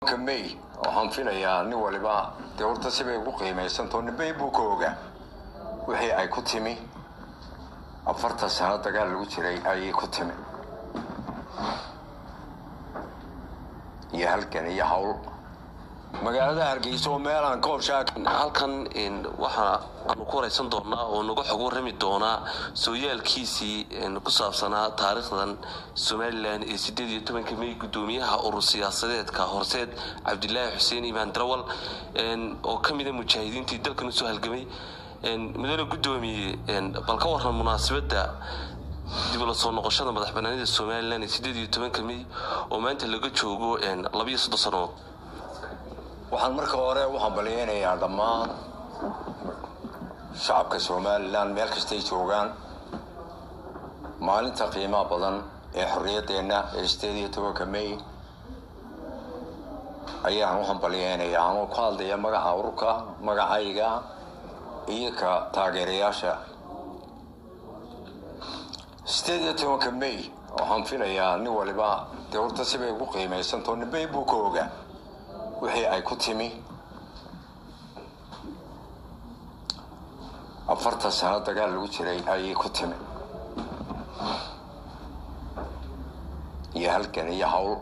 may waxaan filayaa nin waliba dee horta sibay ugu qiimaysantao ninbay buu ka ogaa wixii ay ku timi afartan sano dagaal lagu jiray ayay ku timi iyo halgan iyo hawl magaalada hargeysa oo meelaan koobshaa halkan waxaa aanu ku waraysan doonaa oo naga xog warrami doonaa sooyaalkiisii ku saabsanaa taariikhdan somalilan ee sideed iyo tobanka may guddoomiyaha urur siyaasadeedka horseed cabdilaahi xuseen imaan darawal oo ka mida mujaahidiintii dalkan usoo halgamay mudane guddoomiye bal ka waran munaasabadda dib ula soo noqoshada madax banaanida somalilan ee sideed iyo tobanka may oo maanta laga joogo labiyo soddon sannadood waxaan marka hore u hambalyeynayaa dhammaan shacabka somalilan meel kastay joogaan maalinta qiimaha badan ee xorriyaddeenna ee sideed iyo tobanka may ayaan u hambalyeynayaa anoo ku hadlaya magaca ururka magacayga iyo ka taageerayaasha sideed iyo tobanka may waxaan filayaa nin waliba dee horta sibay ugu qiimaysantao ninbay buu ka ogaa wixii ay ku timi afartan sano dagaal lagu jiray ayay ku timi iyo halgan iyo hawl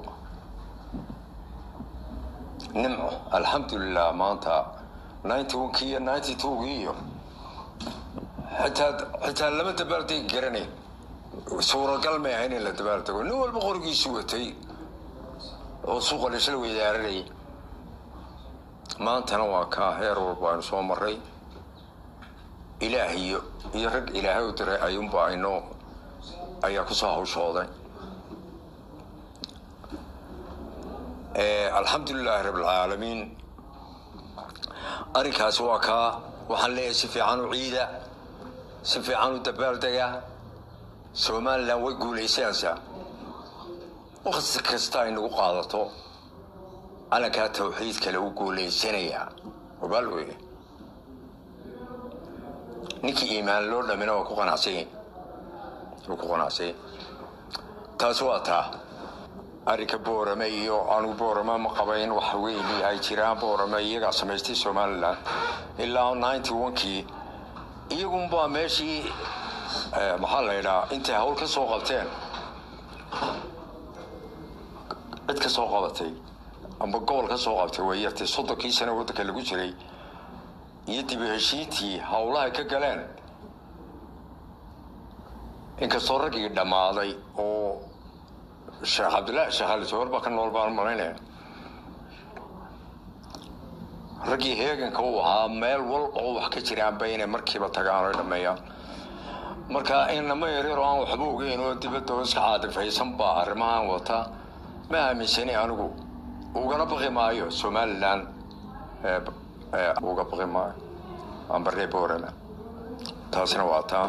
nimco alxamdulilah maanta ninety onkii iyo ninety twogii iyo xitaa xitaa lama dabaaldegi garanay suuragal may ahayn in la dabaaldego nin walba qorigiisu watay oo suuqa laisla weydaaranayay maantana waa kaa heer walba aynu soo maray ilaah iyo iyo rag ilaahay u diray ayuunba aynoo ayaa kusoo hawshooday alxamdulilaahi rabbilcaalamiin arrinkaasi waa kaa waxaan leeyahay si fiican u ciida si fiican u dabaaldega somalilan way guulaysanaysaa waqti kasta ay nagu qaadato calankaa tawxiid kale u guulaysanayaa obaal weye ninkii iimaan loo dhamina waa ku qanacsanya waa ku qanacsanya taasi waa taa arrinka boorame iyo anugu boorame ma qabayn wax weyni ay jiraan boorame iyagaa samaystay somalilan ilaa ninety onkii iyagunbaa meeshii maxaa la yidhaha intay hawl ka soo qabteen cid ka soo qabatay amba gobol ka soo qabtay way yartay soddonkii sano waddanka lagu jiray iyo dib u heshiintii howlahay ka galeen inkastoo raggii dhammaaday oo sheekh cabdillaahi sheekh ali jawar baa ka nool baan malaynaya raggii heeganka u ahaa meel wal oo wax ka jiraanba inay markiiba tagaan oy dhammeeyaan marka inama yaryaroo aan waxba ogeyn oo dibadda oo iska caadifaysan baa arrimahan wata ma aaminsani anigu ugana baqi maayo somalilan uga baqi maayo ambaree boorana taasina waa taa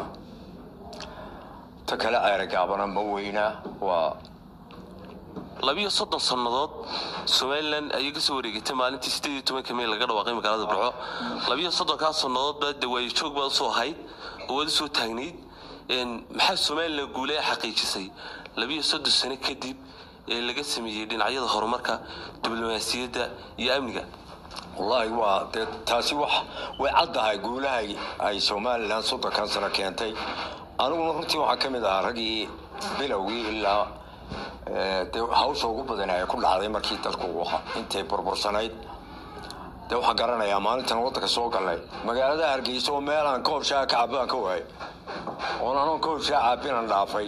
ta kale ceeragaabana ma weynaa waa labiyo soddon sannadood somalilan ayay ka soo wareegatay maalintii sideed iyo tobanka may laga dhawaaqay magaalada burco labiyo soddonkaa sannadood baa dawaayo joog baad usoo ahayd oo waad usoo taagnayd maxaa somalilan guule xaqiijisay labiyo soddon sano kadib ee laga sameeyey dhinacyada horumarka diblomaasiyadda iyo amniga wallaahi waa dee taasi wax way caddahay guulahay ay somalilan soddonkan sano keentay aniguna runtii waxaa ka mid ahaa raggii bilowgii ilaa dee hawsha ugu badan ay ku dhacday markii dalku uu ahaa intay burbursanayd dee waxaan garanayaa maalintan waddanka soo galnay magaalada hargeysa oo meelaan koob shaa ka cabaan ka waayay oon anoon koob shaa caabinan dhaafay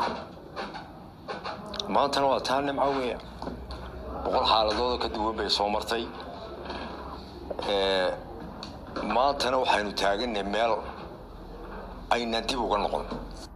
maantana waa taa nimco weya boqol xaaladooda ka duwan bay soo martay maantana waxaynu taaganay meel aynan dib uga noqon